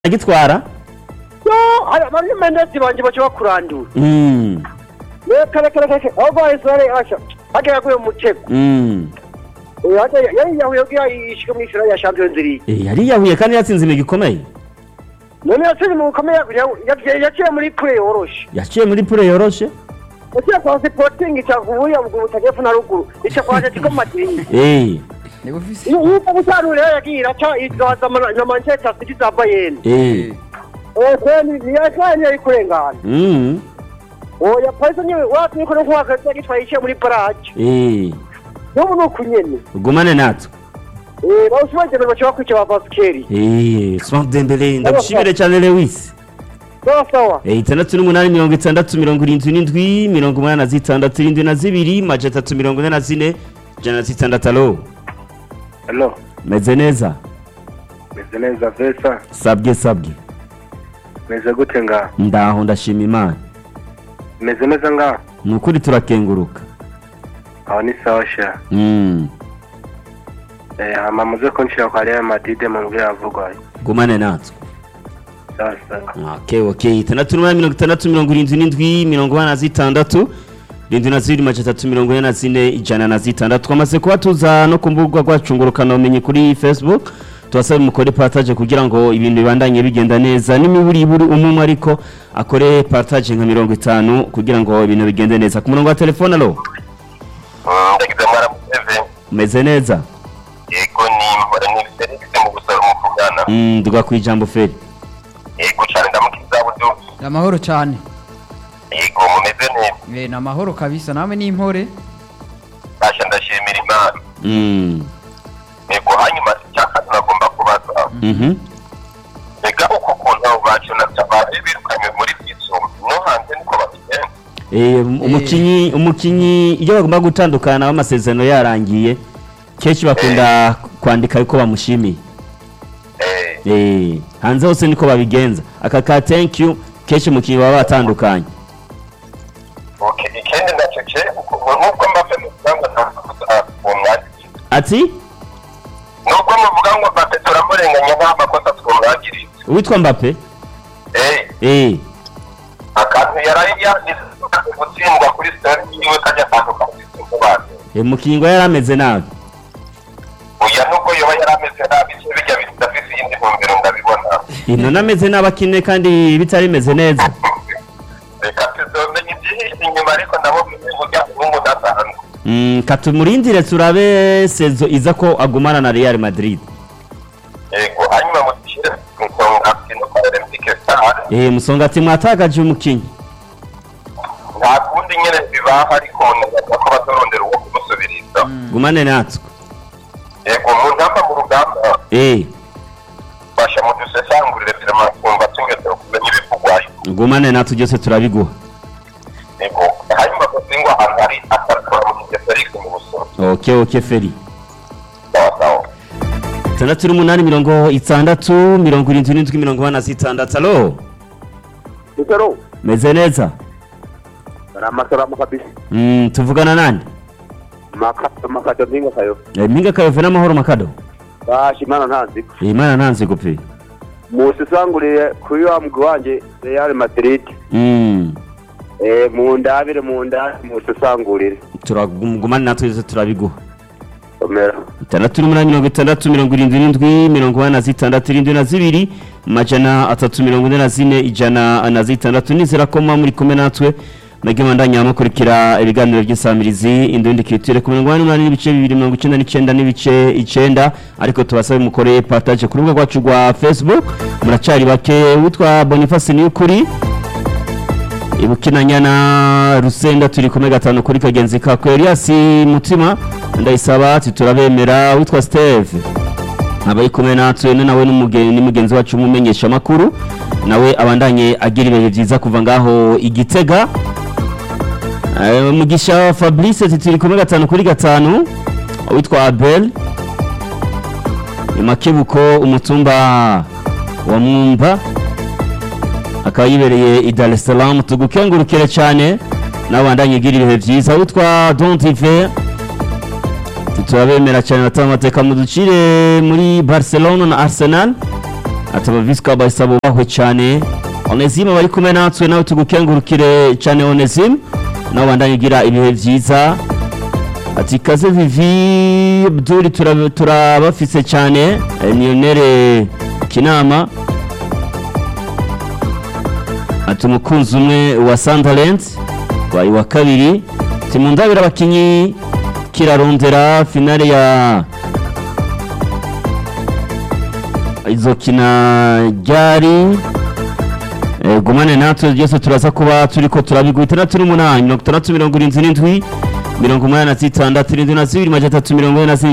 agitwara yo hari abamenezi banje baca bakurandura Mm, reka reka reka reka aho bahise bari asha hajya yaguye mu mutego mm. Eh, hajya yari yahuye kugira yishike mu isura ya champions league Eh, yari yahuye kandi yatsinze imigi ikomeye none yatsinze mu bukomeye yaciye muri kure yoroshe yaciye muri pure yoroshe yaciye kwa sporting ica kubuya buguru butagepfo na ruguru ica kwa atletico madrid Eh, niba ufise yuko gutanu rero yagiye iraca izaza na manchester city za bayern eh. ntiyacanye ari kurengana Mm, oya parise niwe watumye ko no kuwaka yagitwaye iciye muri barage eh. n'ubu ni uku nyene ugumane natwe bawusibagenda baca bakwica ba basikeri Eh, Swank Dembele ndagushimire cyane Lewis sawa sawa Eh, itandatu n'umunani mirongo itandatu mirongo irindwi n'indwi mirongo umunani na zitandatu irindwi na zibiri maja atatu mirongo ine na zine ijana na zitandatu alo Hello, meze neza meze neza Vesa, sabwe sabwe meze gute nga? ndaho ndashima imana Meze neza nga? ni ukuri turakenguruka Aho ni sawa sha. Mm, Eh, hama muze kunshira kwa Real Madrid mu mbwira avugwa. gumane natwe Sawa sawa. okay okay itandatu n'umunani mirongo itandatu mirongo irindwi n'indwi mirongo ine na zitandatu irindwi na zibiri maja atatu mirongo ine na zine ijana na zitandatu twamaze kuba tuza no ku mbuga rwacu ngurukanabumenyi kuri facebook tubasaba mukore partage kugira ngo ibintu bibandanye bigenda neza n'imiburiburi umwe ariko akore partage nka mirongo itanu kugira ngo ibintu bigende neza ku murongo wa telefone alo ndagize mwaramuteze umeze neza yego ni mpora ni Felix mu gusara umuvugana Mm, nduga ku ijambo feri yego cyane ndamukiza budu ni amahoro cyane yego mumeze neza Eh, ni amahoro kabisa nawe ni impore basha ndashimira imana Mm, yego hanyuma icyaka tunagomba kubaza mhm. mbega uko kuntu abo bacu na tabari birukanywe muri byisumbu no hanze niko babigenza Eh, umukinyi umukinyi iyo bagomba gutandukana amasezerano yarangiye kenshi bakunda kwandika yuko bamushimiye eh Eh, hanze hose niko babigenza aka ka thank you kenshi umukinyi baba batandukanye okay ikindi nacyo cye nubwo mbafe muvuga ngo nta uwo mwagiriye ati nubwo muvuga ngo mbafe turamurenganya nta makosa twamwagiriye uwitwa mbappe eh eh akantu yari yanditse gutsindwa kuri sitari yiwe kajya atandukanye n'izindi bantu eh, umukinyi ngo yari ameze nabi oya nubwo yoba yari ameze nabi cyo bijya bidafite iyindi ntumbero ndabibona ino nameze nabi akine kandi bitari bimeze neza reka tuzomenya ibyihishe inyuma ariko nabo burya umuhungu udasanzwe Mm, katumurindire turabe sezo iza ko agumana na Real Madrid yego hanyuma mudushyire ku nsonga no kwa olympique star eh musongati mwatagaje umukinyi nta kundi nyine bibaho ariko neza ko bazorondera uwo kumusubiriza gumane natwe yego mu ntamba mu rugamba eh basha mudusesangurire firima twumva tugeze kumenya ibivugwayo gumane natwe byose turabiguha yego hanyuma gusingwa ahantu hari atakora mu kigero felix mu busoro okay okay feri sawa sawa itandatu n'umunani mirongo itandatu mirongo irindwi n'indwi mirongo ine na zitandatu alo itero meze neza bari amasaramu kabisa mm, tuvugana nande makado mpinga kayo eh, minga kayove n'amahoro makado bashi imana ntanziko eh, imana ntanze gupe musisanguriye kuri wa mugwi wanje real madrid mm. eh, mu ndabire mu ndabire musisangurire turagumane natwe byose turabiguha omera itandatu n'umunani mirongo itandatu mirongo irindwi n'indwi mirongo ine na zitandatu irindwi na zibiri amajana atatu mirongo ine na zine ijana na zitandatu nizera ko muba muri kumwe natwe mwebwe mwandanya mukurikira ibiganiro by'isamirizi indundi kitire ku mirongo ine n'umunani n'ibice bibiri mirongo icyenda n'icyenda n'ibice icyenda ariko tubasabe mukore partage ku rubuga rwacu rwa facebook muracari bake witwa boniface niyukuri ibukinanya na rusenda turi kumwe gatanu kuri kagenzi kako elias mutima ndayisaba ati turabemera witwa steve abayi kumwe natwe ni nawe n'umugeni ni mugenzi wacu umumenyesha makuru nawe abandanye agira ibihe byiza kuva ngaho igitega Eh, mugisha fabrice ati turi kumwe gatanu kuri gatanu witwa abel imakebuko umutumba wa mwumba akaba yibereye i Dar es Salaam tugukengurukire cyane nawe wandanye ugira ibihe byiza witwa Don Diver turabemera cyane batanga amateka mu ducire muri Barcelona na Arsenal ati abavisika bahise bubahwe cyane onesime bari kumwe natwe nawe tugukengurukire cyane onesime nawe bandanye ugira ibihe byiza ati kaze vivi abdul tura- turabafise cyane niyonere kinama ati umukunzi umwe wa Sunderland wayi wa kabiri ati mu ndabira abakinyi kirarondera finale ya izokina ryari Eh, gumane natwe byose turaza kuba turiko turabigwa itandatu n'umunani mirongo itandatu mirongo irindwi n'indwi mirongo umunani na zitandatu irindwi na zibiri majana atatu mirongo ine na zirindwi